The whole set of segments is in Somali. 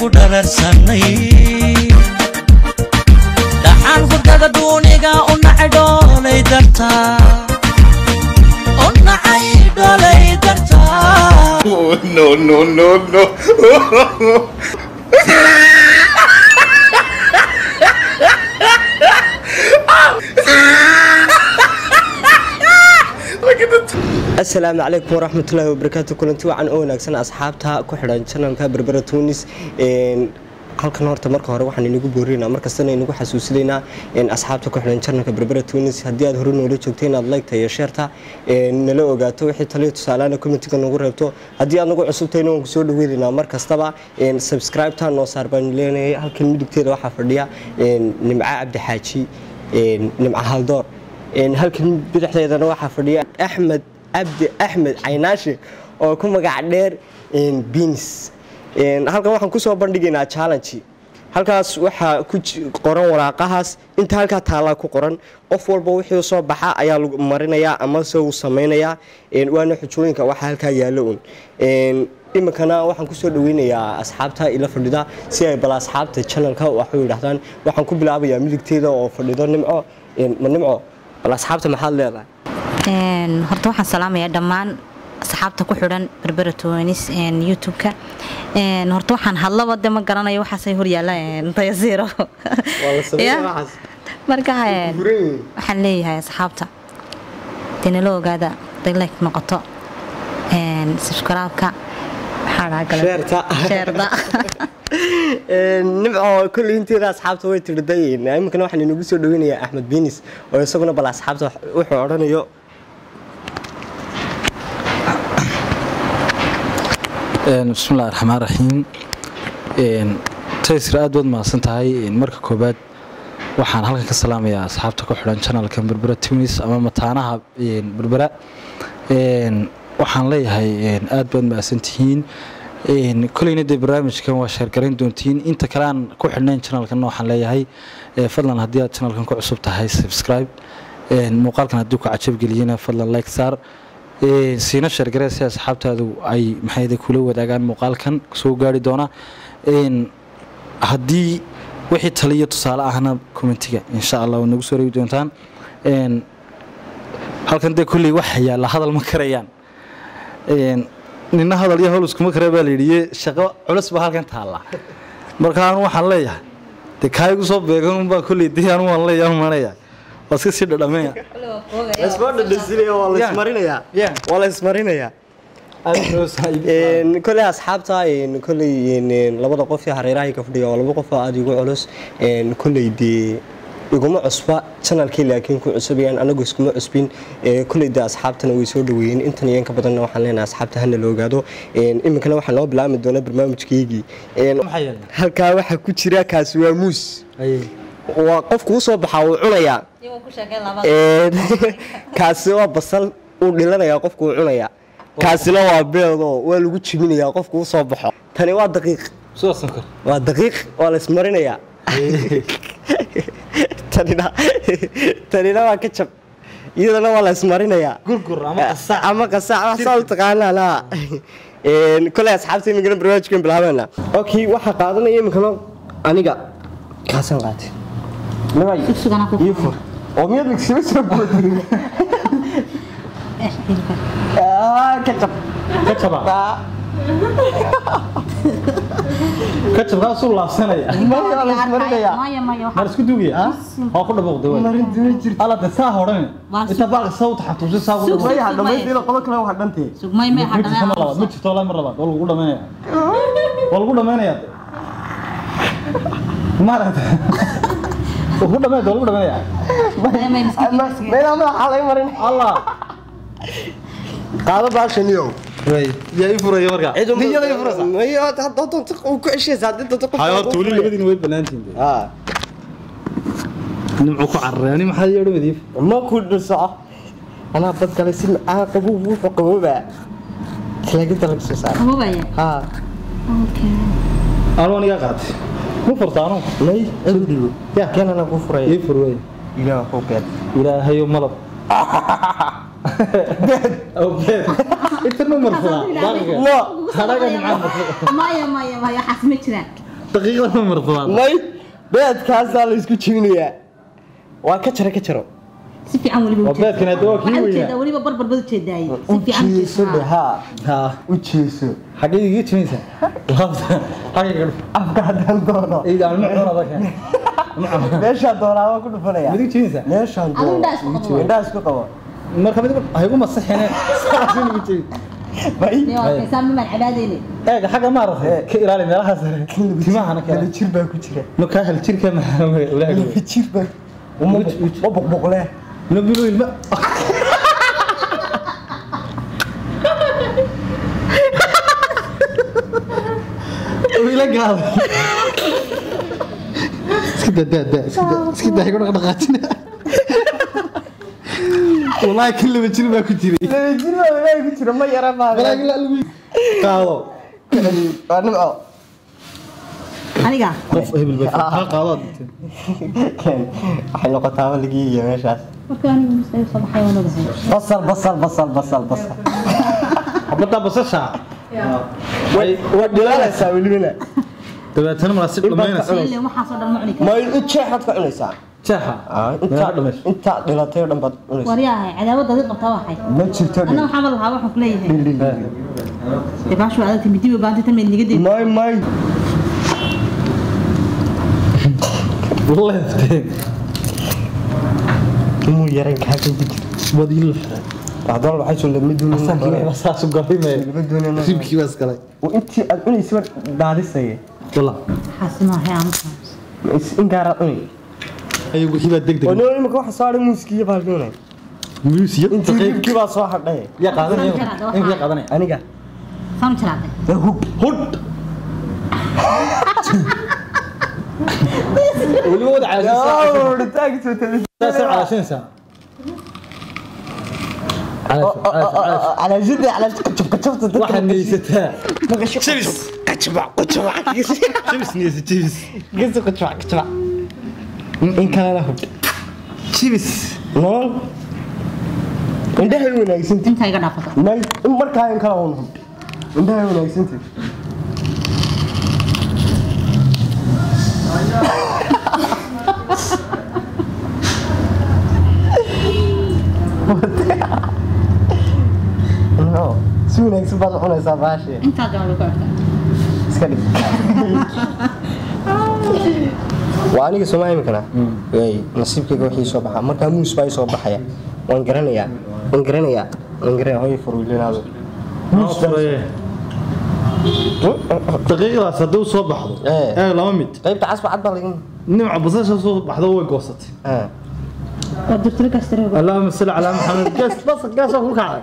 ku dhararsanay dhaxaan hurdada duuniga u nacay dhoolay dartaa u nacay dhoolay dartaa Oh, no, no, no, no. asalaamu calaykum waraxmatullaahi wabarakaatu kulanti wacan oo wanaagsan asxaabta ku xidhan janalka berbera tunis halkan horta marka hore waxaan inagu boorinaynaa markastana inagu xasuusinaynaa asxaabta ku xidhan janalka berbera tunis haddii aad hore noola joogtay inaad liketa iyo sheerta nala ogaato wixii taliyo tusaalaana commentiga nagu reebto haddii aad nagu cusubtayna waan kusoo dhaweynaynaa mar kastaba subscribe-ta noo saar baan leenahay halkan midigteeda waxaa fadhiya nimco cabdi xaaji nimco haldoor halkan bidixdeedana waxaa fadhiya axmed cabdi axmed caynaashe oo ku magac dheer bins halkan waxaan kusoo bandhigaynaa challenge halkaas waxaa ku qoran waraaqahaas inta halkaa taallaa ku qoran qof walba wixii soo baxa ayaa lagu marinayaa ama se uu samaynayaa waana xujooyinka waxa halkaa yaallo un iminkana waxaan kusoo dhaweynayaa asxaabta ila fadhida si ay bal asxaabta janalka waxu yidhahdaan waxaan ku bilaabayaa midigteeda oo fadhido nimco ma nimco bal asxaabta maxaad leedahay horta waxaan salaamayaa dhammaan asxaabta ku xidhan berbera tonis youtube-ka horta waxaan hadlaba de ma garanayo waxaasay horyaala tayasiiro marka waxaan leeyahay asxaabta dee nala ogaada day like noqoto subscribe-ka sheerda nimco kolley inteeda asxaabta way tirday iminkana waxaan inagu soo dhaweynayaa axmed binis oo isaguna bal asxaabta wuxuu odhanayo bismillahi raxmaan raxiim taysir aad baad mahadsan tahay marka koobaad waxaan halkan ka salaamayaa asxaabta ku xidhan janalka berbera tunis ama mataanaha berbera waxaan leeyahay aad baad mahadsan tihiin koleyna dee barnaamijkan waa sheergarayn doontiin inta kale aan ku xidhnayn janalkan waxaan leeyahay fadlan haddii aad janalkan ku cusub tahay subscribe muuqaalkan haddii ku cajabgeliyena fadlan like saar siina sheergaree si asxaabtaadu ay maxayda kula wadaagaan muuqaalkan soo gaari doona haddii wixii taliyo tusaale ahna commentiga insha allah waa nagu soo reebi doontaan halkan dee kolley waxa yaalla hadal ma karayaan nina hadal iyo howl iskuma kare baa layidhi shaqo culus baa halkan taalla marka anu waxaan leeyahay dee kaa igu soo beegan unbaa kolley dee anu waan leeyahay manaya waa iska sii dhadhameeya waa la ismarinayaa koley asxaabta koley labada qof ee hareerahay ka fadhiya waa laba qof oo aada igu culus koley dee iguma cusba janalkii laakiin ku cusubayaan anagu iskuma cusbin koley dee asxaabtana way soo dhaweeyeen intan iyo inka badanna waxaan leenahay asxaabta hana la ogaado iminkana waxaa noo bilaami doona barnaamijkeygii halkaa waxaa ku jira kaasi waa muus waa qofku usoo baxaa wuu cunayaa kaasi waa basal uu dhilanayaa qofku uu cunayaa kaasina waa beedoo waa lagu jibinayaa qofku usoo baxo tani waa daqiiq waa daqiiq waa la ismarinayaa tanina tanina waa kajab iyadana waa la ismarinayaa ama qasaac wax saa u taqaanaan ha koley asxaabta iminkana barnaamijkan bilaabeena okay waxaa qaadanaya iminkana aniga kaasaan qaatay yufur oo miyaad lagsima soo boodin kajab kajabkaasuu laabsanaya waa la ismarinayaa mar isku duugaya waa ku dhabuuqda alla de saa hodhan inta baalka saa u taxantuusi saa ku dhabuuqda maya dhamaystayna qodo kale waa dhantee sugmay may ma jirto mar labaad ma jirto walaa mar labaad waa lagu dhamaynaya waa lagu dhamaynaya maaragta ku dhameed waa lagu dhamaynaya meelaa madaxa laga marin allah qaado baashaniyow yaa ii furaya marka niyada ii furaysa mayo hadda doonta uu ku ceshaysa haddii doonta qof hayo horta weli labadiina way banaantiin haa nimcu ku carray ani maxaa yeedho wadiif ma ku dhusoco anaa bad kale si macaan qabow wuxuu qaboobaa talaagada laga soo saara qabobaya haa anu anigaa qaatay ma furta anu may adu dhibo yaa keenana ku furaya ii fur wey ilaah ku keen ilaahayo malab beed inta ma marfudaa daqiga hadaga nimcaan marfuda maya maya maya waxaas ma jiraan daqiiqada ma marsadaa may beedkaasaa la isku jibinayaa waa ka jara ka jaro si fiican weliba waa beedkan hadda waa kii waxaan weynaa ujeedaa weliba barbar bad ujeedaaye si u fiican jeeso dhe haa haa u jeeso xagee iga jimaysaa laabta xagee gadhuf afka haddaan doono iga aan macun adaka meeshaan doonaa waan ku dhufanaya mid iga jimaysaa meeshaan Adigu doono indhaha isku qabo. indhaha isku qabo marka mid ha igu masaxine saxin igu jiray may kaysaan mimaan cabaadeyne eega xagga maaragtay ka ilaali meelaha sare timahana ka kala ilaali jir baa ku jira no kaa hal jirka maxaa walaahi kala jir baa uma ma boqboqle nabilo ilma ila gaaday iska daa daa daa iska daa iska daa igu dhaqdhaqaajina walaahi kan laba jir baa ku jiray kala jir baa walaahi ku jira ma yara baa walaahi la lagu qaado waa nimco aniga qof hebel baa ka qaado waxay noqotaaba laga yihiya meeshaas marka aniga musayb soo baxay waan ogahay basal basal basal basal basal xabada basasha waa dhilaalaysaa welibana dabeetana mala si dhamaynaysa ile waxaasoo dhan ma cuni karo ma in jeexaad ka cunaysaa jeexa intaa dhamayso intaa dhilatay oo dhan baad cunaysaa waryahay cadaawada adii qabtaa waxay ma jirto anna waxaa ma lahaa waxaan kuleeyahay dee baashu adagta midiba baanta tan mayd niga deyn may may leefteen inuu yaran kaa ka jir wadil haddana waxay soo lama duunin asankii saasu galime lama duunin ribkii baa iskale intii aad cunaysa daadisaya wala waxaasi maahay amuka in gaaraa cunay ay wixii baa degdeg oo noo imika waxa soo hadhay muuskii iyo baaldoonay muusiyo intii ribkii baa soo hadhay ya qaadanaya in ya qaadanaya aniga saan jiraade dee hub hud weliba wada caashinaysaa dhitaankiisa saasay caashinaysaa calaashada calaashada kacabkacabta dadka waxaad niyeysataa jabis kacabac kacabac jibis niyeysa jibis gesa kacabac kacabac in kalena hub jibis nool indhahay wanaagsanti intaa iga dhaafata may in markaa in kala un hub indhahay wanaagsanti no si wanaagsan baad u cunaysaa baashee intaa gaban lagu arkaa iska dhig waa aniga sooma imikana way nasiibkayga wixii soo baxaa markaa muus baa ii soo baxaya waan garanayaa waan garanayaa waan garanaya hooyo furwiilinaado daqiiqdaas haddii soo baxdo Eh. ee laba mid qaybta casba cad baa laga nimca basasha soo baxdo way goosatay Ah. waa durtiro gaastiro اللهم صل على محمد قاس بس قاس اقول كعب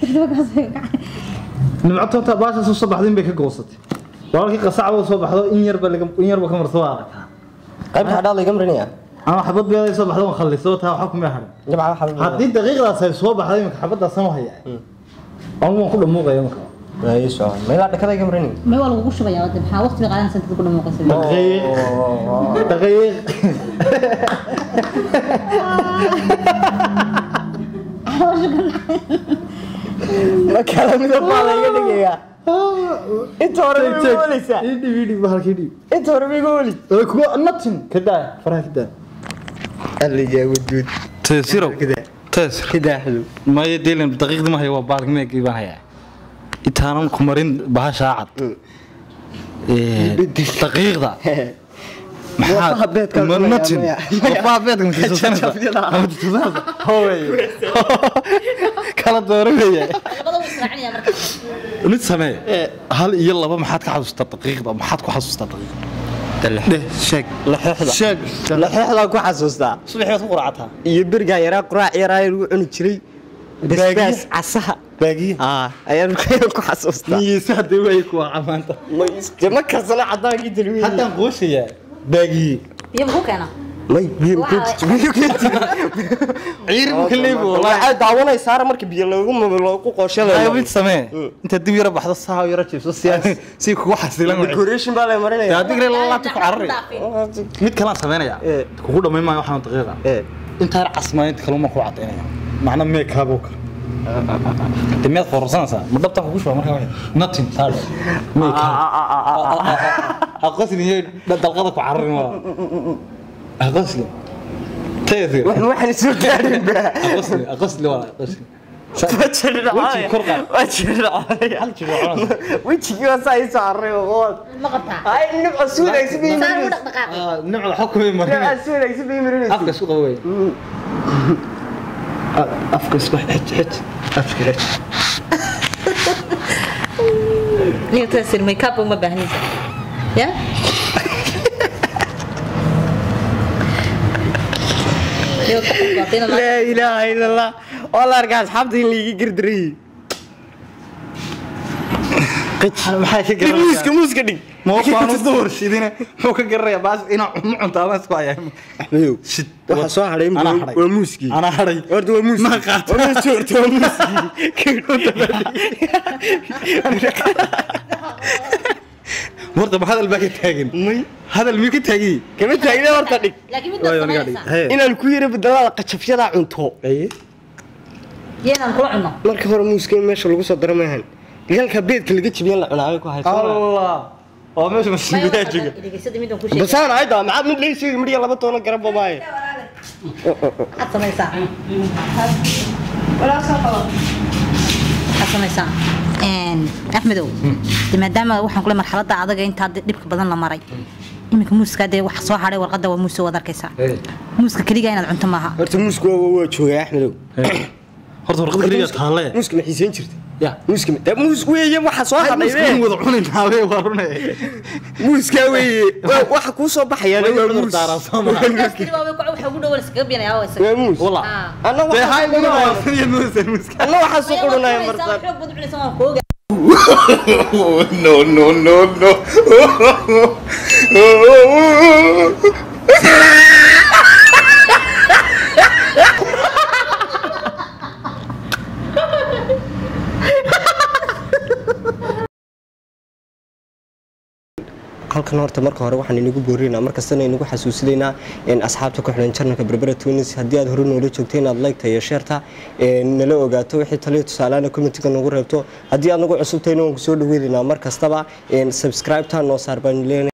nimcatonta baasha soo baxday bay ka goosatay walaalkii qasacada soo baxdo in yarba laga in yarba ka marso waa aragtaa qaybta hadhaa laga marinaya ama xabad beeday soo baxdo waan khaliso taa waxa kuma harin jabca waxaa haddii daqiiqdaas ay soo baxday imika xabadaas sama haya aan waan ku dhamuuqaya marka ay soo meelaa dhakada iga marinaya may waa lagugu shubayaa wada maxaa waqti bay qaadanaysa intaad ku dhamuuqaysa daqiiq daqiiq kala midab baa laga dhigayaa inta hore ma igu ooleysaa idhi idhi bahalkii idhi inta hore ma igu ooli ee kuwa nothing kadaa faraha kadaa alligaa waduud teesirow teesir kidaaxdu maya deelan daqiiqdi ma hayo waa baalki ma giibaan hayaa intaanan ku marin bahashaa cad Ee, daqiiqda Wafaha beedka Ma- cunaya, nothing. maya. Wafaha beedka ma tusanaysa? Jajabyada. Ama tusanaysa? Hooy. kala dooro weeye mid samee hal iyo laba maxaad ka xasuustaa daqiiqda maxaad ku xasuustaa daqiiqda dheh sheeg laxooxda sheeg laxooxdaan ku xasuustaa subaxii baad ku quracataa iyo berigaa yaraa quraac yaraa lagu cuni jiray basbaas casaha baagiye aa ayaan ayaan ku xasuustaa niyeysa haddii way ku waa maanta Ma is- dee ma karsana cadaankii dalwiin haddaan qooshayaa baagiye biyo muxuu keena may biyo Waxa- biyo ciir buu ka leebi waxay daawanaysaara marka biyo loogu loogu qooshada mid samee inta dib yara baxdo saa yara jiibso si si kugu xasilan wixii. decoration baa la marinaya yaa digre laabta ku carari mid kalaan sameynaya kugu dhammayn maayo waxaan daqiiqa ee intaan casmaa inta kaluma ku cadaynaya macna meekaaboo kale de miyaad qorsanaysaa ma dhabta ku shuba markaa nothing taadhe aqosliyo dalqada ku cararin waa aqosli tayasir waxaan soo gaarin ba aqosli aqosli waa aqosli Wejiga kor qaad. hal jibo cunaysa wejigii waa saa ii saaray oo ma qabtaa ay nimco suudaysa bay saan u marinaysa dhaqdhaqaaqay nimcada xukumay marin nimco suudaysa bay marinaysa afka isku qabo wey afka isku xij xij afka xij niyo taasir makeup uma baahnaysa ya Niyo ka qaatina ma laa ilaaha ila allah oo la arkaa asxaabta in laiga gardarayey maxay ka Dhig muuska muuska dhig mooqaan u doorshidine muxuu ka garanayaa baas inaa cuno cuntaa ma isku hayaa madow shid waxa soo hadhay Anaa hadhay. waa muuskii anaa hadhay horta waa muuskii Ma qaato. waa muuskii horta waa warta ma hadal baa ka taagan may hadal miyuu ka taagiyey kama taagna horta dhig laakiin mid baa sameynaysa inaan ku yara bedelada qajafyada cunto yeenan kula cunno marka hore muuska in meesha lagu soo daro maahan galka beedka laga jibiyan la cunaabay ku hayso allah oo meesha masiibiyaa jooga dhegeysadii midaan ku sheegay basaan ayda maxaad mid lay sheegi midhiya laba toono garan babaaye maxaad samaysaa maxaad samaysaa Een, axmedow de maadaama waxaan kule marxaladda adaga intaa dee dhibka badan la maray iminka muuska dee wax soo hadhay warqadda waa muuse waad arkaysaa muuska keligaa inaad cunto maaha horta muusku waa waa joogay axmedow horta warqad keliya taalle muuska ma xiisayn jirta ya muuska ma- dee muus weeye waxa soo hadhay muska in wada cunaynaa wey waa runay muuska weeye Waa- waxa kuu soo baxayaan Way waa cudur muus daaraa soo maha waxa ugu dhow iskaga biyanaya waa isaga waa muus walla Ah. anna dee hay waxaa muna waafaniya muuse muska anna waxaa soo qurunaya martaan xoog baad u cunaysaa waan kooga Oh, no, no, no, no. halkan horta marka hore waxaan inagu boorinaynaa markastana inagu xasuusinaynaa in asxaabta ku xidhan janalka berbera tunis haddii aad hore noola joogto inaad like iyo sheerta nala ogaato wixii taliyo tusaalaana commentiga nagu reebto haddii aad nagu cusubtayna waan ku soo dhaweynaynaa mar kastaba subscribe-ta noo saar baan leeyahay